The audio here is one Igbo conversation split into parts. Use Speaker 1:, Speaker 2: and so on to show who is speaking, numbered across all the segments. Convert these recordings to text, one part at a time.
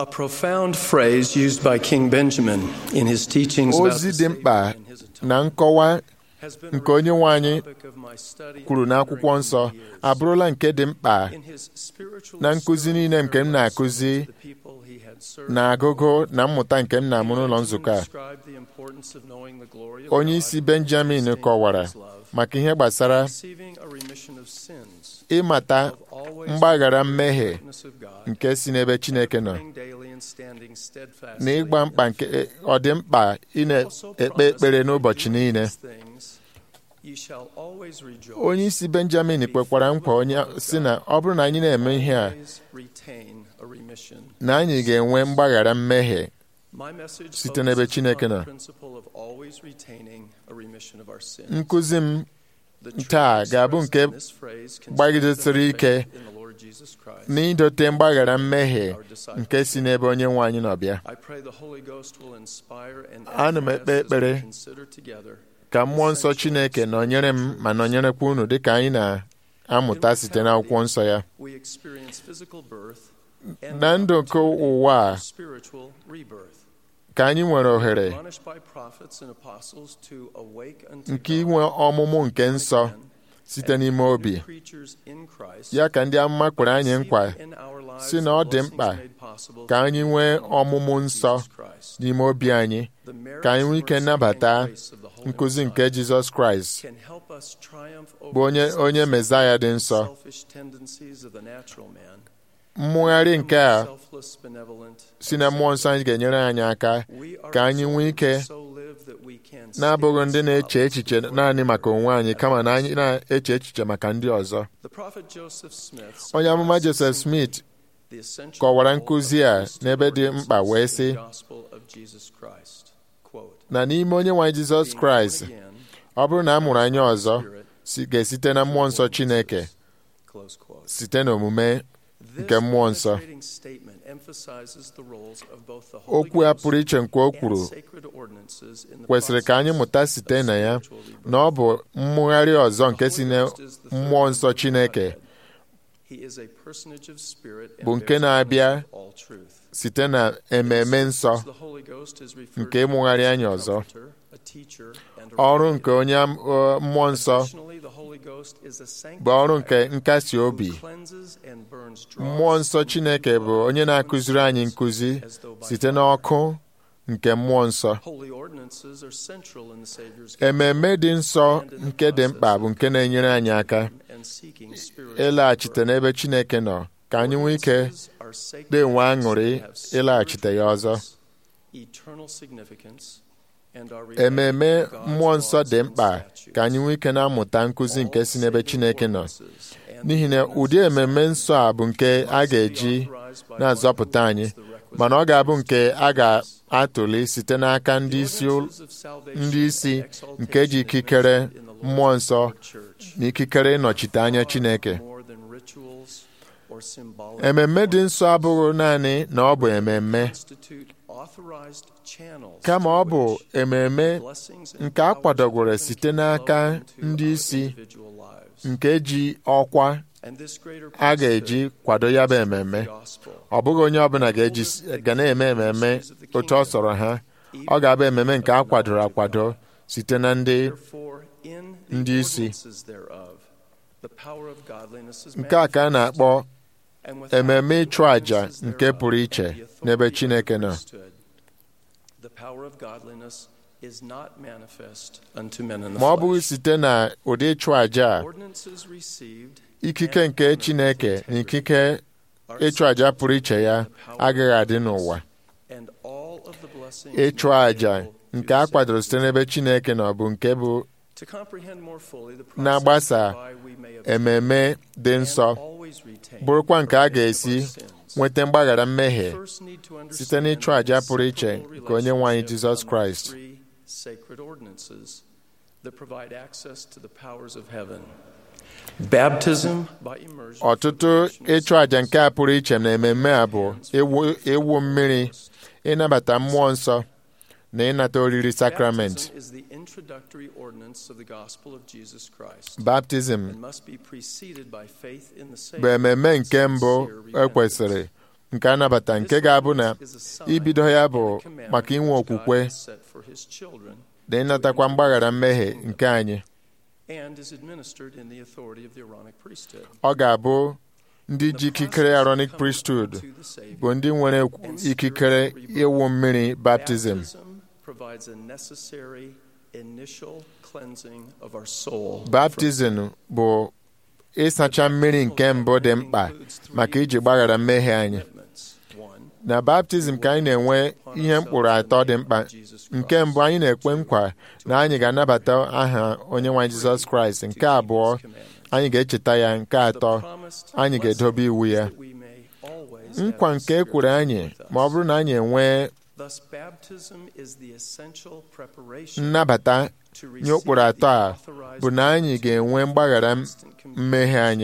Speaker 1: A profound phrase used by King Benjamin in his teachings about
Speaker 2: ozi
Speaker 1: the
Speaker 2: dị mkpa
Speaker 1: Savior and his atonement
Speaker 2: na nkọwa
Speaker 1: has been a
Speaker 2: nke onye nwe anyị
Speaker 1: recurring topic of my study
Speaker 2: kwuru
Speaker 1: and
Speaker 2: n'akwụkwọ
Speaker 1: wondering
Speaker 2: nsọ
Speaker 1: over the years.
Speaker 2: abụrụla nke dị mkpa
Speaker 1: In his spiritual
Speaker 2: na nkụzi niile nke m na-akụzi
Speaker 1: to the people he had served,
Speaker 2: na agụgụ na mmụta nke m na-amụ n'ụlọ nzukọ a
Speaker 1: described the importance of knowing the glory of
Speaker 2: onye
Speaker 1: God
Speaker 2: isi
Speaker 1: and
Speaker 2: benjamin
Speaker 1: understanding
Speaker 2: kọwara
Speaker 1: his love,
Speaker 2: maka ihe gbasara
Speaker 1: receiving a remission of sins,
Speaker 2: ịmata
Speaker 1: of always
Speaker 2: mgbaghara
Speaker 1: knowing the
Speaker 2: mmehie
Speaker 1: greatness of God,
Speaker 2: nke si n'ebe chineke nọ
Speaker 1: praying daily and standing
Speaker 2: na
Speaker 1: steadfastly
Speaker 2: ịgba mkpa nke ọ dị mkpa ị na-ekpe ekpere n'ụbọchị niile onye isi benjamin kwekwara nkwa onye si na ọ bụrụ na anyị na-eme ihe a na anyị ga-enwe mgbaghara mmehie site n'ebe Chineke nọ. nkụzi m taa ga-abụ nke gbagidesiri ike n'idote mgbaghara mmehie nke si n'ebe onye nwe anyị nọ bịa
Speaker 1: ana m ekpe ekpere
Speaker 2: ka mmụọ nsọ chineke nọnyere m ma nọnyerekwa unu dịka anyị na-amụta site n'akwụkwọ nsọ ya na ndụ nke ụwa a ka anyị nwere ohere nke inwe ọmụmụ nke nsọ site n'ime obi ya ka ndị amụma kwere anyị nkwa si na ọ dị mkpa ka anyị nwee ọmụmụ nsọ n'ime obi anyị ka anyị nwee ike nnabata nkụzi nke jizọs kraịst bụ onye onye mezaya dị nsọ mmụgharị nke a si na mmụọ nsọ anyị ga-enyere anyị aka ka anyị nwee ike na-abụghị ndị na-eche echiche naanị maka onwe anyị kama na anyị na-eche echiche maka ndị ọzọ onye amụma Joseph Smith kọwara nkụzi a n'ebe dị mkpa wee sị na n'ime onye nwe anyị Jizọs Kraịst ọ bụrụ na a mụrụ anyị ọzọ si- ga-esite na mmụọ nsọ Chineke site n'omume nke mmụọ nsọ okwu a pụrụ iche nke o kwuru kwesịrị ka anyị mụta site na ya na ọ bụ mmụgharị ọzọ nke si na mmụọ nsọ Chineke bụ nke na-abịa site na ememe nsọ nke ịmụgharị anyị ọzọ ọrụ nke onye am- ọ, mmụọ nsọ bụ ọrụ nke nkasi obi mmụọ nsọ Chineke bụ onye na-akụziri anyị nkụzi site n'ọkụ nke mmụọ nsọ ememe dị nsọ nke dị mkpa bụ nke na-enyere anyị aka ịlaghachite n'ebe Chineke nọ ka anyị nwee ike na-enwe aṅụrị ịlaghachite ya ọzọ ememe mmụọ nsọ dị mkpa ka anyị nwee ike na-amụta nkụzi nke si n'ebe Chineke nọ n'ihi na ụdị ememe nsọ a bụ nke a ga-eji na-azọpụta anyị mana ọ ga-abụ nke a ga-atụli site n'aka ndị isi ụl- ndị isi nke ji ikikere mmụọ nsọ na ikikere ịnọchite anya Chineke ememme dị nsọ abụghị naanị na ọ bụ ememme kama ọ bụ ememme nke a kwadogoro site n'aka ndị isi nke ji ọkwa a ga-eji kwado ya bụ ememme ọ bụghị onye ọbụla ga-eji ga na-eme ememme otu ọ sọrọ ha ọ ga-abụ ememme nke a kwadoro akwado site na ndị ndị isi nke a ka a na-akpọ ememme ịchụ àjà nke pụrụ iche n'ebe Chineke nọ ma ọ bụghị site na ụdị ịchụ àjà a ikike nke Chineke na ikike ịchụ àjà pụrụ iche ya agaghị adị n'ụwa ịchụ àjà nke a kwadoro site n'ebe Chineke nọ bụ nke bụ na-agbasa ememe dị nsọ bụrụkwa nke a ga-esi nweta mgbaghara mmehie site n'ịchụ àjà pụrụ iche nke onye nwe anyị Jizọs Kraịst ọtụtụ ịchụ àjà nke a pụrụ iche na ememme a bụ ịwụ- ịwụ mmiri ịnabata mmụọ nsọ na ịnata oriri sakramenti baptizim bụ ememme nke mbụ ekwesịrị nke anabata nke ga-abụ na ibido ya bụ maka inwe okwukwe na ịnatakwa mgbaghara mmehie nke anyị ọ ga-abụ ndị ji ikikere Aaronic priesthood bụ ndị nwere ikikere ịwụ mmiri baptizim baptizim bụ ịsacha mmiri nke mbụ dị mkpa maka iji gbaghara mmehie anyị na baptizim ka anyị na-enwe ihe mkpụrụ atọ dị mkpa nke mbụ anyị na-ekwe nkwa na anyị ga-anabata aha onye nwe Jizọs Kraịst nke abụọ anyị ga-echeta ya nke atọ anyị ga-edobe iwu ya nkwa nke e kwuru anyị ma ọ bụrụ na anyị enwee nnabata nye ụkpụrụ atọ a bụ na anyị ga-enwe mgbaghara mmehie anyị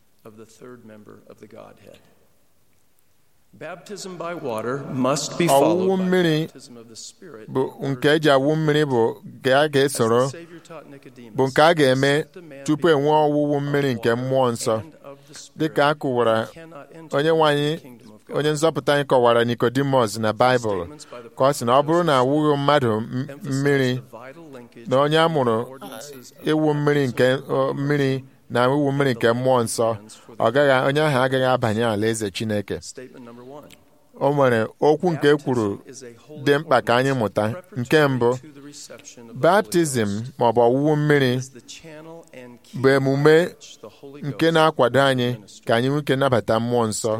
Speaker 2: ọwụwụ mmiri bụ nke eji awụ mmiri bụ nke a ga-esoro bụ nke a ga-eme tupu enwee ọwụwụ mmiri nke mmụọ nsọ dịka a kụwara onye nwanyị onye nzọpụta anyị kọwara Nicodemus na Baịbụl ka ọ sị na ọ bụrụ na awụghị mmadụ mmiri na onye a mụrụ ịwụ mmiri nke mmiri na iwu mmiri nke mmụọ nsọ ọ gaghị onye ahụ agaghị abanye alaeze Chineke o nwere okwu nke e kwuru dị mkpa ka anyị mụta nke mbụ baptizim ma ọ bụ ọwụwụ mmiri bụ emume nke na-akwado anyị ka anyị nwee ike nabata mmụọ nsọ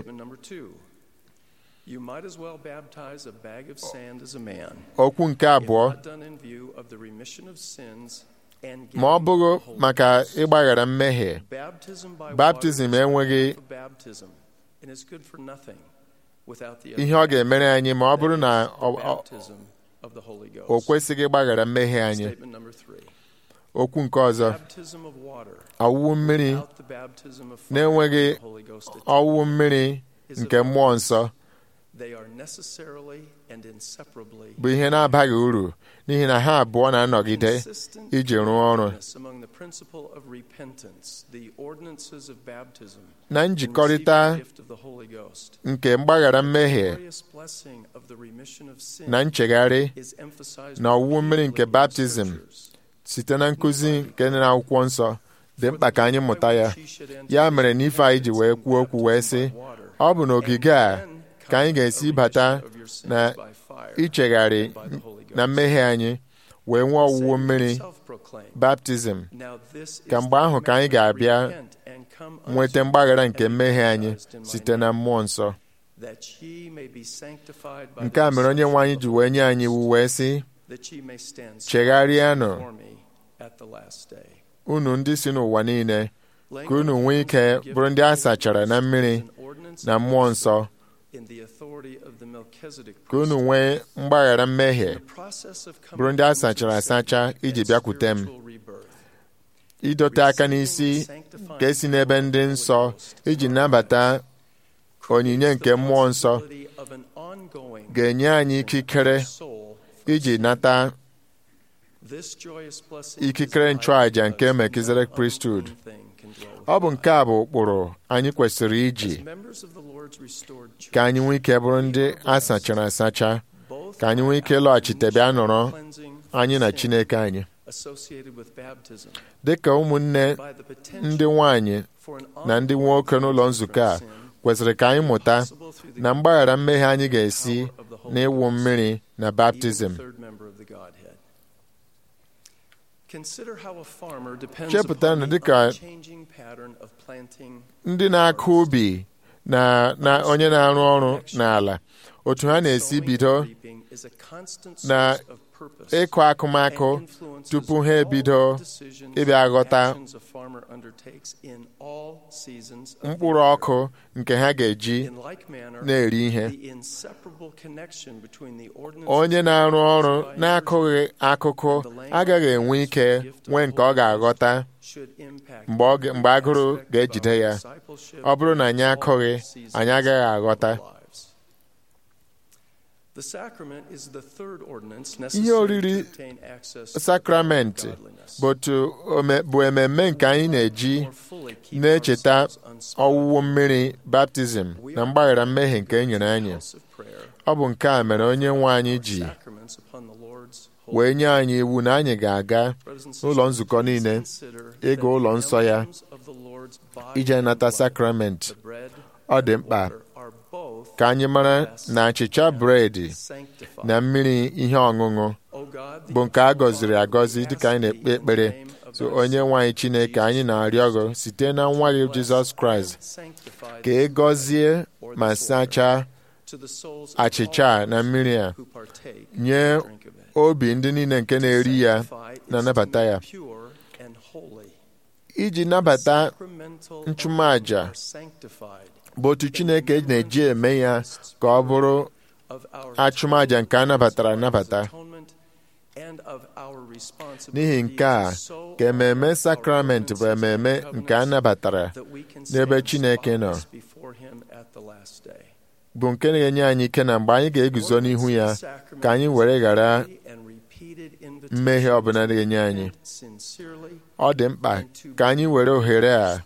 Speaker 2: okwu nke abụọ ma ọ bụghị maka ịgbaghara mmehie baptizim enweghị ihe ọ ga-emere anyị ma ọ bụrụ na o kwesịghị ịgbaghara mmehie anyị okwu nke ọzọ ọwụwụ mmiri na-enweghị ọwụwụ mmiri nke mmụọ nsọ bụ ihe na-abaghị uru n'ihi na ha abụọ na-anọgide iji rụọ ọrụ na njikọrịta nke mgbaghara mmehie na nchegharị na ọwụwụ mmiri nke baptizim site na nkụzi nke dị n'akwụkwọ nsọ dị mkpa ka anyị mụta ya ya mere na ife anyị ji wee kwuo okwu wee sị ọ bụ n'ogige a ka anyị ga-esi bata na ichegharị na mmehie anyị wee nwee ọwụwụ mmiri baptizim ka mgbe ahụ ka anyị ga-abịa nweta mgbaghara nke mmehie anyị site na mmụọ nsọ nke a mere onye nwe anyị ji wee nye anyị iwu wee sị chegharịanụ unu ndị si n'ụwa niile ka unu nwee ike bụrụ ndị a sachara na mmiri na mmụọ nsọ ka unu nwee mgbaghara mmehie bụrụ ndị a sachara asacha iji bịakwute m idote aka n'isi ka esi n'ebe ndị nsọ iji nabata onyinye nke mmụọ nsọ ga-enye anyị ikikere iji nata ikikere nchụàjà nke Melchizedek priesthood ọ bụ nke a bụ ụkpụrụ anyị kwesịrị iji ka anyị nwee ike bụrụ ndị a sachara asacha ka anyị nwee ike lọghachite bịa nọrọ anyị na Chineke anyị dị ka ụmụnne ndị nwanyị na ndị nwoke n'ụlọ nzukọ a kwesịrị ka anyị mụta na mgbaghara mmehie anyị ga-esi n'ịwụ mmiri na baptizim chepụta na dịka ndị na-akụ ubi na na onye na-arụ ọrụ n'ala otu ha na-esi bido na ịkụ akụmakụ tupu ha ebido ịbịa ghọta mkpụrụ ọkụ nke ha ga-eji na-eri ihe onye na-arụ ọrụ na-akụghị akụkụ agaghị enwe ike nwee nke ọ ga-aghọta mgbe agụrụ ga-ejide ya ọ bụrụ na anyị akụghị anyị agaghị aghọta
Speaker 1: The sacrament is the third ordinance
Speaker 2: ihe
Speaker 1: necessary
Speaker 2: oriri
Speaker 1: to obtain access to
Speaker 2: sakramenti
Speaker 1: godliness.
Speaker 2: bụ otu ome- bụ ememme nke anyị na-eji
Speaker 1: More fully keep
Speaker 2: na-echeta
Speaker 1: ourselves unspotted.
Speaker 2: ọwụwụ mmiri baptizim na mgbaghara mmehie nke e nyere anyị
Speaker 1: House of prayer.
Speaker 2: ọ bụ nke a mere onye nwe anyị ji
Speaker 1: Sacraments upon the Lord's holy
Speaker 2: wee nye anyị iwu na anyị ga-aga
Speaker 1: Brothers and
Speaker 2: n'ụlọ
Speaker 1: sisters,
Speaker 2: nzukọ niile
Speaker 1: consider
Speaker 2: ịga
Speaker 1: that
Speaker 2: ụlọ
Speaker 1: the
Speaker 2: nsọ ya
Speaker 1: emblems of the Lord's body
Speaker 2: ije
Speaker 1: and
Speaker 2: nata
Speaker 1: blood,
Speaker 2: sakramenti
Speaker 1: the bread
Speaker 2: ọ dị
Speaker 1: and
Speaker 2: mkpa
Speaker 1: water are both
Speaker 2: ka anyị mara na achịcha bredị
Speaker 1: sanctified.
Speaker 2: na mmiri ihe ọṅụṅụ
Speaker 1: O God, the
Speaker 2: bụ nke a gọziri
Speaker 1: Father,
Speaker 2: agọzi
Speaker 1: we
Speaker 2: dịka anyị
Speaker 1: ask
Speaker 2: na-ekpe
Speaker 1: thee in the
Speaker 2: ekpere
Speaker 1: name of
Speaker 2: so
Speaker 1: thy
Speaker 2: onye
Speaker 1: Son,
Speaker 2: nwe anyị chineke anyị na-arịọ gị site na nwa gị jizọs kraịst
Speaker 1: sanctify
Speaker 2: ka ị gọzie ma sachaa
Speaker 1: to the souls of
Speaker 2: achịcha
Speaker 1: all
Speaker 2: a na mmiri a
Speaker 1: who partake
Speaker 2: nye
Speaker 1: and drink of it.
Speaker 2: obi ndị niile nke na-eri ya
Speaker 1: Sanctify is
Speaker 2: na-anabata
Speaker 1: to
Speaker 2: ya
Speaker 1: make pure and holy.
Speaker 2: iji nabata
Speaker 1: Sacramental
Speaker 2: nchụmaja
Speaker 1: are sanctified
Speaker 2: bụ otu chineke na-eji eme ya ka ọ bụrụ
Speaker 1: of our
Speaker 2: achụmaja nke a nabatara anabata
Speaker 1: atonement and of our responsibility
Speaker 2: n'ihi nke a
Speaker 1: to so
Speaker 2: ka ememe
Speaker 1: our
Speaker 2: sakramenti bụ
Speaker 1: ordinances and
Speaker 2: ememe nke a
Speaker 1: covenants
Speaker 2: nabatara
Speaker 1: that we can
Speaker 2: n'ebe
Speaker 1: stand
Speaker 2: Chineke nọ.
Speaker 1: spotless before him at the last day.
Speaker 2: bụ nke na-enye anyị ike na mgbe anyị ga-eguzo n'ihu ya ka anyị were ghara mmehie ọbụla na-enye anyị ọ dị mkpa ka anyị were ohere a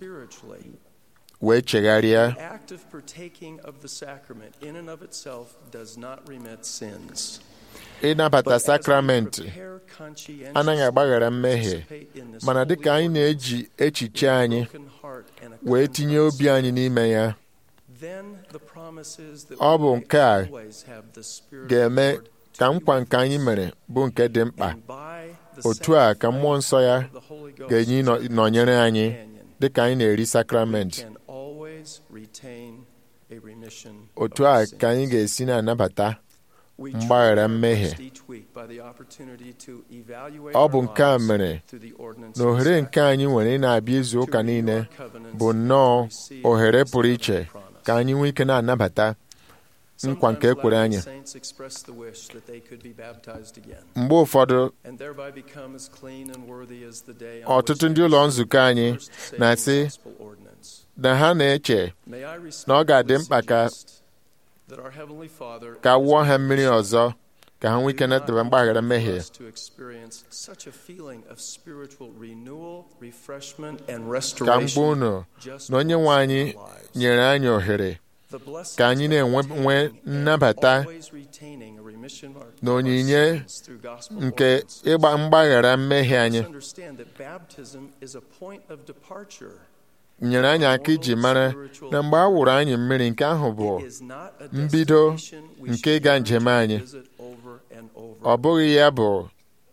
Speaker 2: wee chegharịa
Speaker 1: The act of partaking of the sacrament in and of itself does not remit sins.
Speaker 2: ịnabata
Speaker 1: But as we
Speaker 2: sakramenti
Speaker 1: prepare conscientiously
Speaker 2: anaghị agbaghara
Speaker 1: to
Speaker 2: mmehie
Speaker 1: participate in this
Speaker 2: mana
Speaker 1: holy
Speaker 2: dịka anyị
Speaker 1: ordinance
Speaker 2: na-eji echiche
Speaker 1: with a
Speaker 2: anyị
Speaker 1: broken heart and a
Speaker 2: wee tinye
Speaker 1: contrite
Speaker 2: obi anyị n'ime ya
Speaker 1: then the promise is that
Speaker 2: Ọ
Speaker 1: we
Speaker 2: bụ
Speaker 1: may
Speaker 2: nke a
Speaker 1: always have the Spirit of
Speaker 2: ga-eme
Speaker 1: the Lord
Speaker 2: ka
Speaker 1: to
Speaker 2: nkwa
Speaker 1: be
Speaker 2: nke anyị
Speaker 1: with us.
Speaker 2: mere bụ nke dị mkpa
Speaker 1: And by the
Speaker 2: otu a ka mmụọ nsọ ya
Speaker 1: sanctifying of the Holy Ghost
Speaker 2: ga-enye ịnọ- nọnyere anyị
Speaker 1: companion,
Speaker 2: dịka anyị na-eri
Speaker 1: we
Speaker 2: sakramenti
Speaker 1: can always retain a remission
Speaker 2: otu
Speaker 1: of
Speaker 2: a
Speaker 1: our
Speaker 2: ka anyị
Speaker 1: sins.
Speaker 2: ga-esi na-anabata
Speaker 1: We
Speaker 2: mgbaghara
Speaker 1: try our
Speaker 2: mmehie.
Speaker 1: best each week by the opportunity to evaluate
Speaker 2: ọ bụ
Speaker 1: our
Speaker 2: nke a
Speaker 1: lives
Speaker 2: mere
Speaker 1: through the ordinance
Speaker 2: na
Speaker 1: of the
Speaker 2: ohere nke
Speaker 1: sacrament,
Speaker 2: anyị nwere ị na-abịa izu
Speaker 1: to
Speaker 2: ụka
Speaker 1: renew
Speaker 2: niile
Speaker 1: our covenants
Speaker 2: bụ
Speaker 1: and
Speaker 2: nnọọ
Speaker 1: to receive
Speaker 2: ohere
Speaker 1: the
Speaker 2: pụrụ
Speaker 1: covenant
Speaker 2: iche
Speaker 1: promise.
Speaker 2: ka anyị nwee ike na-anabata nkwa nke
Speaker 1: Sometimes
Speaker 2: ekwere anyị
Speaker 1: Latter-day Saints express the wish that they could be baptized again,
Speaker 2: mgbe ụfọdụ
Speaker 1: and thereby become as clean and worthy as the day on
Speaker 2: ọtụtụ
Speaker 1: which
Speaker 2: ndị
Speaker 1: they
Speaker 2: ụlọ
Speaker 1: received
Speaker 2: nzukọ anyị
Speaker 1: the first saving
Speaker 2: na-asị
Speaker 1: gospel ordinance.
Speaker 2: na ha na-eche
Speaker 1: May I
Speaker 2: na ọ ga-adị
Speaker 1: respectfully
Speaker 2: mkpa ka
Speaker 1: suggest that our Heavenly Father
Speaker 2: ka
Speaker 1: is
Speaker 2: wụọ ha mmiri ọzọ ka ha nwee ike
Speaker 1: do not
Speaker 2: nataba mgbaghara
Speaker 1: intend for
Speaker 2: mmehie
Speaker 1: us to experience such a feeling of spiritual renewal, refreshment, and
Speaker 2: ka
Speaker 1: restoration
Speaker 2: mgbe unu
Speaker 1: just
Speaker 2: na onye nwe
Speaker 1: once
Speaker 2: anyị
Speaker 1: in our lives.
Speaker 2: nyere anyị ohere
Speaker 1: The blessings
Speaker 2: ka anyị
Speaker 1: of
Speaker 2: na-enwe
Speaker 1: obtaining
Speaker 2: nwee
Speaker 1: and
Speaker 2: nnabata
Speaker 1: always retaining a remission of our-
Speaker 2: na
Speaker 1: of our
Speaker 2: onyinye
Speaker 1: sins through gospel
Speaker 2: nke
Speaker 1: ordinances.
Speaker 2: ịgba mgbaghara mmehie anyị
Speaker 1: Let's understand that baptism is a point of departure.
Speaker 2: nyere anyị aka iji mara na mgbe a wụrụ anyị mmiri nke ahụ bụ
Speaker 1: It is not a
Speaker 2: mbido
Speaker 1: destination we
Speaker 2: nke
Speaker 1: should
Speaker 2: ịga
Speaker 1: yearn
Speaker 2: njem
Speaker 1: to
Speaker 2: anyị.
Speaker 1: visit over and over.
Speaker 2: ọ bụghị ya bụ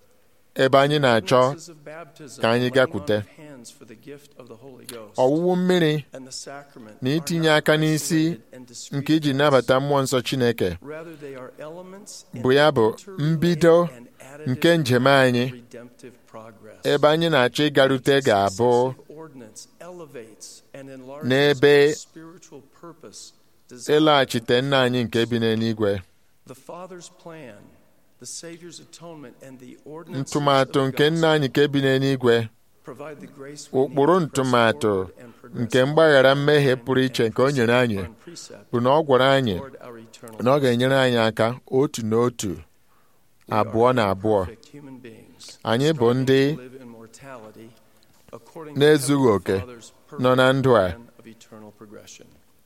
Speaker 2: ebe anyị na-achọ
Speaker 1: Ordinances of baptism,
Speaker 2: ka anyị
Speaker 1: the laying
Speaker 2: gakwute.
Speaker 1: on of hands for the gift of the Holy Ghost,
Speaker 2: ọwụwụ mmiri
Speaker 1: and the sacrament
Speaker 2: na
Speaker 1: are
Speaker 2: itinye
Speaker 1: not
Speaker 2: aka n'isi
Speaker 1: isolated and discrete
Speaker 2: nke iji
Speaker 1: acts.
Speaker 2: nabata mmụọ nsọ Chineke
Speaker 1: Rather, they are elements in
Speaker 2: bụ ya bụ
Speaker 1: interrelated
Speaker 2: mbido
Speaker 1: and additive
Speaker 2: nke njem anyị
Speaker 1: redemptive progress.
Speaker 2: ebe anyị na-achọ ịgarute ga-abụ
Speaker 1: Successive ordinance elevates and enlarges
Speaker 2: n'ebe
Speaker 1: our spiritual purpose designed
Speaker 2: ịlaghachite nna anyị nke bi n'eluigwe
Speaker 1: The Father's plan, the Savior's atonement, and the ordinances
Speaker 2: ntụmatụ
Speaker 1: of
Speaker 2: nke
Speaker 1: the
Speaker 2: nna anyị nke bi n'eluigwe
Speaker 1: provide the grace we need
Speaker 2: ụkpụrụ
Speaker 1: to press
Speaker 2: ntụmatụ
Speaker 1: forward and progress
Speaker 2: nke mgbaghara mmehie
Speaker 1: and
Speaker 2: pụrụ iche nke o nyere anyị
Speaker 1: upon precept
Speaker 2: bụ na ọ gwara anyị
Speaker 1: toward our eternal
Speaker 2: na ọ ga-enyere anyị aka otu n'otu
Speaker 1: We are
Speaker 2: abụọ na abụọ
Speaker 1: perfect human beings,
Speaker 2: Anyị bụ
Speaker 1: striving
Speaker 2: ndị
Speaker 1: to live in mortality according to
Speaker 2: na-ezughị
Speaker 1: Heavenly
Speaker 2: oke
Speaker 1: Father's
Speaker 2: nọ na ndụ a
Speaker 1: plan of eternal progression.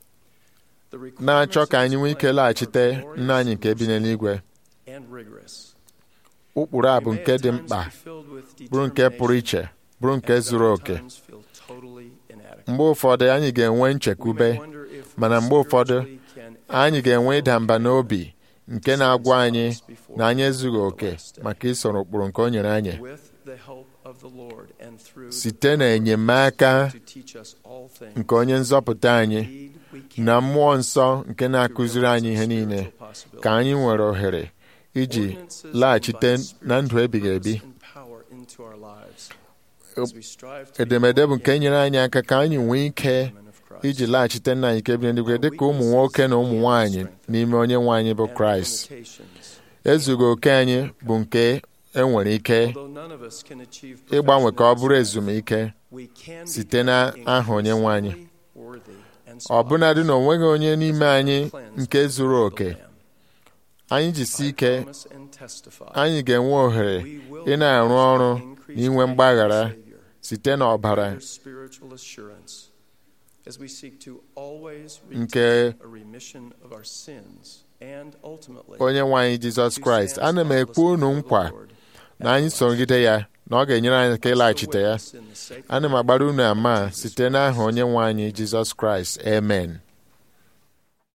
Speaker 1: The
Speaker 2: na-achọ ka anyị nwee ike
Speaker 1: requirements
Speaker 2: laghachite
Speaker 1: of this plan
Speaker 2: nna
Speaker 1: are
Speaker 2: anyị nke bi n'eluigwe
Speaker 1: and rigorous.
Speaker 2: ụkpụrụ a bụ
Speaker 1: We may
Speaker 2: nke
Speaker 1: at
Speaker 2: dị
Speaker 1: times
Speaker 2: mkpa
Speaker 1: be filled with
Speaker 2: bụrụ nke pụrụ
Speaker 1: determination
Speaker 2: iche bụrụ nke
Speaker 1: and
Speaker 2: zuru
Speaker 1: at
Speaker 2: oke
Speaker 1: times feel totally inadequate.
Speaker 2: mgbe ụfọdụ anyị ga-enwe
Speaker 1: We may
Speaker 2: nchekwube
Speaker 1: wonder if we
Speaker 2: mana mgbe ụfọdụ
Speaker 1: spiritually can
Speaker 2: anyị ga-enwe ịda mba n'obi nke na-agwa anyị
Speaker 1: before
Speaker 2: na anyị ezughị oke maka isoro ụkpụrụ nke o nyere anyị
Speaker 1: with the help of the Lord and through the
Speaker 2: site na enyemaka
Speaker 1: to teach us all things.
Speaker 2: nke onye nzọpụta anyị
Speaker 1: Indeed, we can
Speaker 2: na mmụọ nsọ nke
Speaker 1: to
Speaker 2: na-akụziri anyị ihe
Speaker 1: realize
Speaker 2: niile
Speaker 1: spiritual possibilities.
Speaker 2: ka anyị nwere ohere iji
Speaker 1: Ordinances
Speaker 2: laghachite
Speaker 1: invite
Speaker 2: na ndụ ebighị
Speaker 1: spiritual
Speaker 2: ebi
Speaker 1: purpose and power into our lives as we strive to
Speaker 2: edemede bụ
Speaker 1: become
Speaker 2: nke nyere anyị aka ka anyị nwee ike
Speaker 1: women of Christ.
Speaker 2: iji laghachite nna anyị nke bi n'eluigwe dị ka ụmụ nwoke na ụmụ nwaanyị n'ime onye nwe anyị bụ
Speaker 1: And our
Speaker 2: kraịst
Speaker 1: limitations.
Speaker 2: ezughị oke anyị bụ nke enwere ike
Speaker 1: Although none of us can achieve
Speaker 2: ịgbanwe ka ọ bụrụ
Speaker 1: perfection
Speaker 2: ezumike
Speaker 1: we can
Speaker 2: site
Speaker 1: become
Speaker 2: na aha onye nwe anyị.
Speaker 1: increasingly worthy and
Speaker 2: ọbụnadị na
Speaker 1: spotless
Speaker 2: onweghị onye n'ime anyị
Speaker 1: cleansed
Speaker 2: nke zuru
Speaker 1: of the
Speaker 2: oke
Speaker 1: Lamb.
Speaker 2: anyị jisi
Speaker 1: I
Speaker 2: ike
Speaker 1: promise and testify
Speaker 2: anyị ga-enwe ohere
Speaker 1: we will
Speaker 2: ị na-arụ ọrụ
Speaker 1: increase
Speaker 2: na inwe
Speaker 1: faith in
Speaker 2: mgbaghara
Speaker 1: our Savior,
Speaker 2: site n'ọbara
Speaker 1: greater spiritual assurance as we seek to always
Speaker 2: Nke
Speaker 1: retain a remission of our sins and ultimately
Speaker 2: onye nwe anyị jizọs kraịst ana m ekwu unu nkwa na anyị sogide ya na ọ ga-enyere anyị aka ịlaghachite ya ana m agbara unu ama site n'aha onye nwe anyị jizọs kraịst amen